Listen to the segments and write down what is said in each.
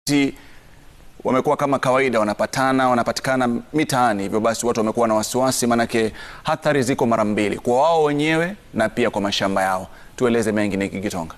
nyati wamekuwa kama kawaida wanapatana wanapatikana mitaani, hivyo basi watu wamekuwa na wasiwasi, maanake hatari ziko mara mbili, kwa wao wenyewe na pia kwa mashamba yao. Tueleze mengi ni Kigitonga.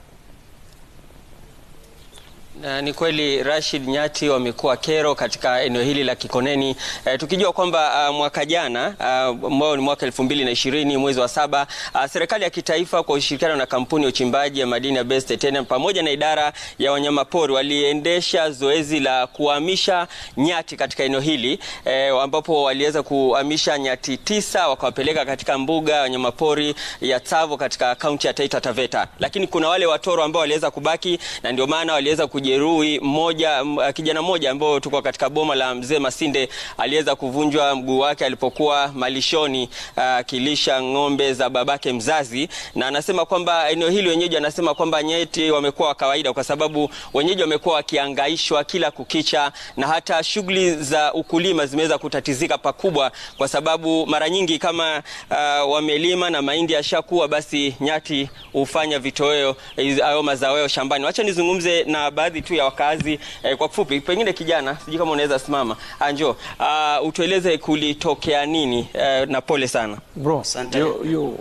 Na ni kweli Rashid, nyati wamekuwa kero katika eneo hili la Kikoneni e, tukijua kwamba uh, mwaka jana ambao uh, ni mwaka elfu mbili na ishirini mwezi wa saba uh, serikali ya kitaifa kwa ushirikiano na kampuni ya uchimbaji ya madini ya Best Titanium pamoja na idara ya wanyamapori waliendesha zoezi la kuhamisha nyati katika eneo hili e, ambapo waliweza kuhamisha nyati tisa wakawapeleka katika mbuga ya wanyamapori ya Tsavo katika kaunti ya Taita Taveta, lakini kuna wale watoro ambao waliweza kubaki na ndio maana waliweza kujeruhi mmoja kijana mmoja ambao tuko katika boma la mzee Masinde aliweza kuvunjwa mguu wake alipokuwa malishoni akilisha uh, ng'ombe za babake mzazi, na anasema kwamba eneo hili wenyeji anasema kwamba nyati wamekuwa wa kawaida, kwa sababu wenyeji wamekuwa wakiangaishwa kila kukicha, na hata shughuli za ukulima zimeweza kutatizika pakubwa, kwa sababu mara nyingi kama uh, wamelima na mahindi yashakuwa, basi nyati hufanya vitoweo au mazao yao shambani. Wacha nizungumze na baadhi tu ya wakazi eh, kwa kifupi, pengine kijana, sijui kama unaweza simama anjo, uh, utueleze kulitokea nini eh, na pole sana Bro, yo, yo.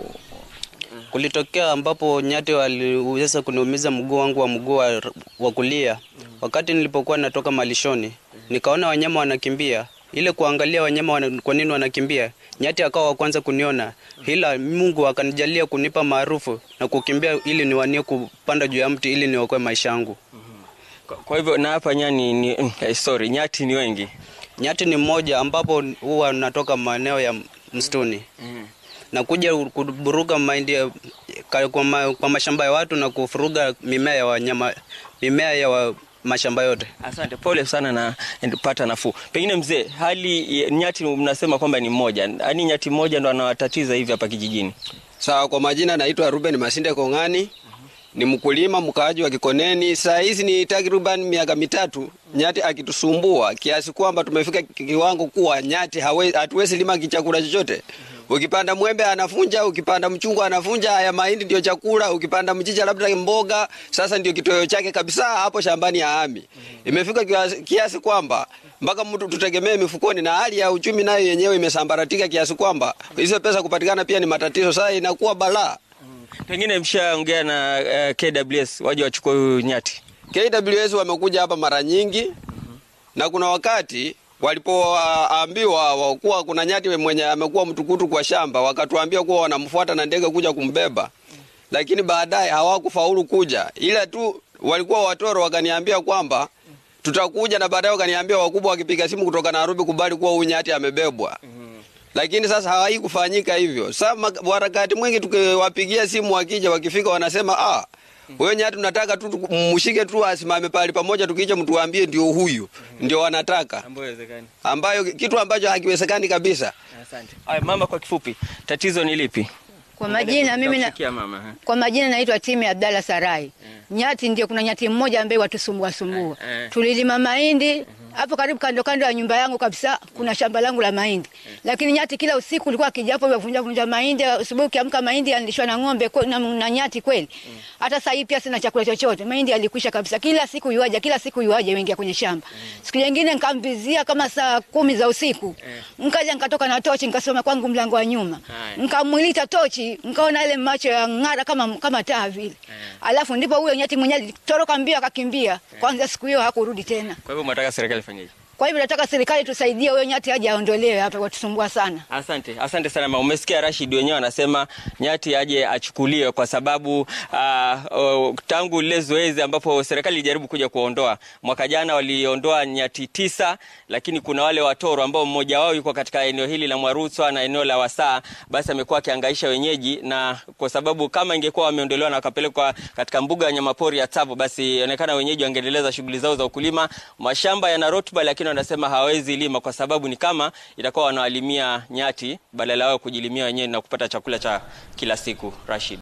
Kulitokea ambapo nyati waliweza kuniumiza mguu wangu wa mguu wa, wa kulia wakati nilipokuwa natoka malishoni, nikaona wanyama wanakimbia ile kuangalia wanyama wana, kwa nini wanakimbia. Nyati akawa wa kwanza kuniona, ila Mungu akanijalia kunipa maarufu na kukimbia ili niwanie kupanda juu ya mti ili niokoe maisha yangu. Kwa hivyo na hapa nyani ni, eh, sorry, nyati ni wengi. Nyati ni mmoja ambapo huwa natoka maeneo ya msituni Mm. na kuja kuburuka mahindi ya- ka- kwa, ma, kwa mashamba ya watu na kufuruga mimea ya wanyama mimea ya wa, mashamba yote. Asante, pole sana na pata nafuu. Pengine mzee, hali ya- nyati mnasema kwamba ni mmoja, yaani nyati mmoja ndo anawatatiza hivi hapa kijijini? Sawa, kwa majina naitwa Ruben Masinde Kong'ani, ni mkulima mkaaji wa Kikoneni. Saa hizi ni takriban miaka mitatu nyati akitusumbua kiasi kwamba tumefika ki- kiwango kuwa nyati hawe- hatuwezi lima kichakula chochote. Ukipanda mwembe anafunja, ukipanda mchungwa anafunja. Haya mahindi ndio chakula, ukipanda mchicha labda mboga, sasa ndio kitoweo chake kabisa hapo shambani ya ami. Imefika kiasi, kiasi kwamba mpaka mtu tutegemee mifukoni, na hali ya uchumi nayo yenyewe imesambaratika kiasi kwamba hizo pesa kupatikana pia ni matatizo. Sasa inakuwa balaa. Pengine mshaongea na uh, KWS waje wachukue huyu nyati? KWS wamekuja hapa mara nyingi na kuna wakati walipoambiwa kuwa kuna nyati mwenye amekuwa mtukutu kwa shamba, wakatuambia kuwa wanamfuata na ndege kuja kumbeba, lakini baadaye hawakufaulu kuja, ila tu walikuwa watoro, wakaniambia kwamba tutakuja, na baadaye wakaniambia wakubwa wakipiga simu kutoka Nairobi kubali kuwa huyu nyati amebebwa lakini sasa hawai kufanyika hivyo. Sasa ma- wakati mwingi tukiwapigia simu wakija, wakifika wanasema ah, wewe nyati tunataka tu tuku- mshike tu asimame pale pamoja, tukija mtuambie ndio huyu ndio wanataka, Ambayo haiwezekani. ambayo kitu ambacho hakiwezekani kabisa. Asante. Aya, mama, kwa kifupi, tatizo ni lipi? Kwa majina mimi na, Nitakufikia mama. ha? kwa majina naitwa Timi Abdalla Sarai. Nyati ndio kuna nyati mmoja ambaye watusumbua sumbua. Eh, eh. Tulilima mahindi hapo karibu kando kando ya nyumba yangu kabisa kuna shamba langu la mahindi. Lakini nyati kila usiku ulikuwa akija hapo yavunja vunja mahindi, asubuhi ukiamka mahindi yalishwa na ng'ombe kwe- na, na nyati kweli. Hata sasa hivi pia sina chakula chochote. Mahindi yalikwisha kabisa. Kila siku yuaje, kila siku yuaje wengia kwenye shamba. Siku nyingine nikambizia kama saa kumi za usiku. Nikaja nikatoka na tochi nikasoma kwangu mlango wa nyuma. Haya. Nikamwilita tochi, nikaona ile macho ya ng'ara kama kama taa vile. Alafu ndipo huyo nyati mwenyewe alitoroka mbio akakimbia. Kwanza siku hiyo hakurudi tena. Kwa hivyo mnataka serikali ifanyeje? Kwa hivyo nataka serikali tusaidie huyo nyati aje aondolewe hapa, watusumbua sana. Asante, asante sana mama. Umesikia Rashid wenyewe anasema nyati aje achukuliwe kwa sababu uh, uh, tangu lile zoezi ambapo serikali ilijaribu kuja kuondoa mwaka jana, waliondoa nyati tisa, lakini kuna wale watoro ambao mmoja wao yuko katika eneo hili la Mwarutswa na eneo la Wasaa, basi amekuwa akihangaisha wenyeji, na kwa sababu kama ingekuwa wameondolewa na wakapelekwa katika mbuga ya wanyamapori ya Tsavo, basi inaonekana wenyeji wangeendeleza shughuli zao za ukulima. Mashamba yana rutuba, lakini wanasema hawawezi lima kwa sababu ni kama itakuwa wanawalimia nyati badala yao kujilimia wenyewe na kupata chakula cha kila siku. Rashid.